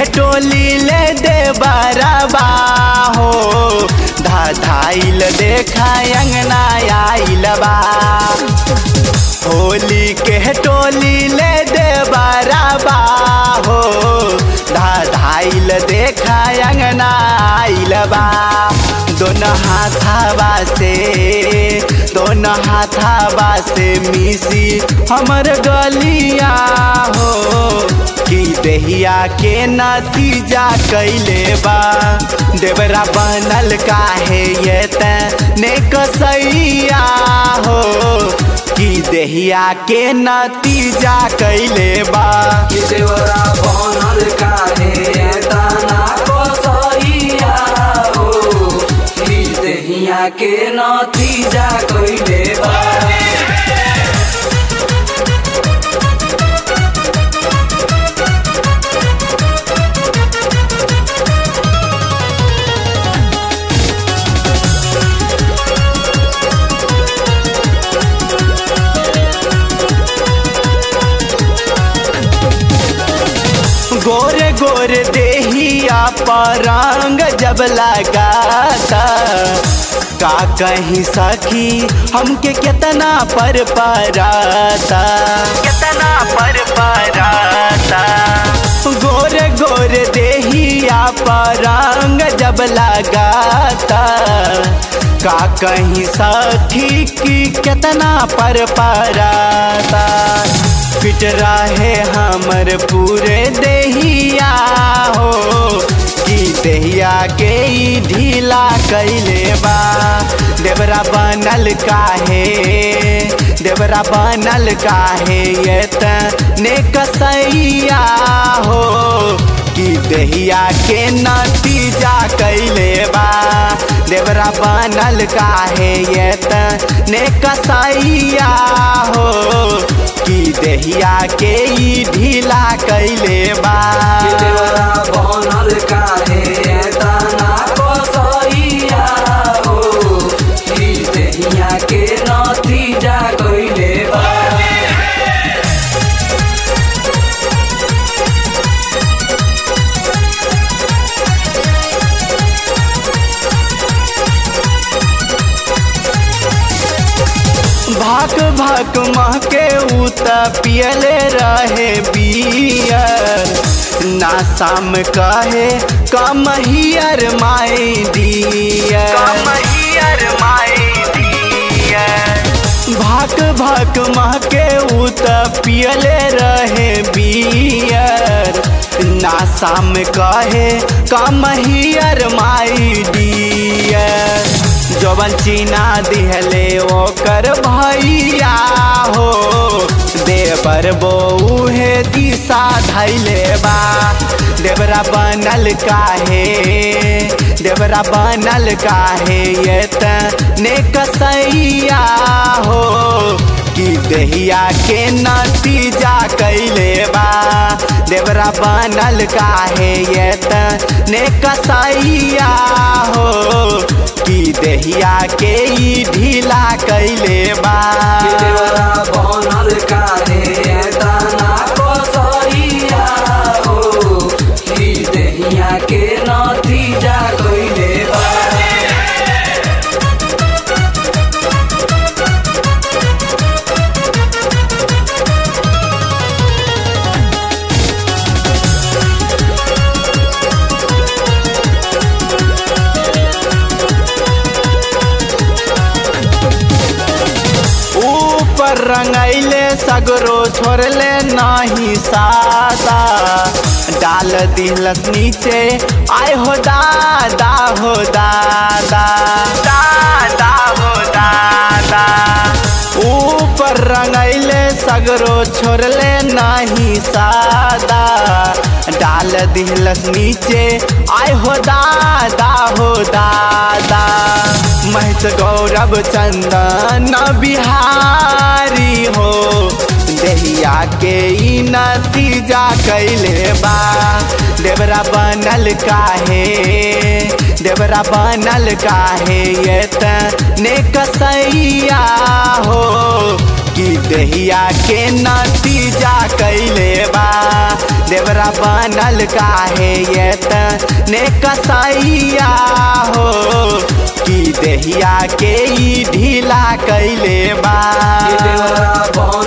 टोली ले दे बरबा हो धाइल देखा अंगना आइल बा होली के टोली ले दे बरबा हो धाइल देखा अंगना आइल बा दोनों हाथावा से दोनों हाथावा से मिसी हमर गलिया हो कि देहिया के नतीजा कैले बा देवरा बनल काहे ये ने कसैया हो कि देहिया के नतीजा कैले बा कि देवरा बनल काहे ताना कसैया हो कि देहिया के नतीजा कइले बा गोरे गोरे देहिया पर रंग जब लगाता का कहीं सखी हमके कितना पर पराता कितना पर पराता गोरे गोरे देहिया पर रंग जब लगाता का कहीं सखी की कितना पर पराता फिट रहे हमर पूरे देहिया हो कि देहिया के ई ढीला कैले बा देवरा बनल काहे देवरा बनल काहे ये ने कसैया हो कि देहिया के नतीजा कैले बा देवरा बनल काहे ये ने कसैया हो कि देहिया के ई ढीला कैले बा कि देवरा बनल काहे ताना कसैया हो कि देहिया के नतीजा कइले बा भाक भाक महके उत पियले रहे बियर ना शाम कहे come here my dear come here my dear भाक भाक महके उत पियले रहे बियर ना शाम कहे कम हियर माई डियर जवन चीना दिहले ओकर भैया हो देवर बौहे दिशा धैले बा देवरा बनल काहे देवरा बनल काहे ये ने कसैया हो कि देहिया के नतीजा कैले बा देवरा बनल काहे ये ने कसैया हो कि देहिया के ई ढीला कैले बा कि देवरा बनल काहे ताना कसैया हो कि देहिया के नतीजा कइले बा ऊपर रंगैले सगरो छोड़ले नाही सादा डाल दिलस नीचे आय हो दादा हो दादा दादा हो दादा ऊपर रंगैले सगरो छोड़ले नाही सादा डाल दिलस नीचे आय हो दादा हो दादा महज गौरव चंदन बिहारी हो देहिया के ई नतीजा कैले बा देवरा बनल काहे देवरा बनल काहे ये ने कसैया हो कि देहिया के नतीजा कैले बा देव देवरा बनल काहे ये ने कसैया हो कि देहिया के ई ढीला कैले बा कि देवरा बनल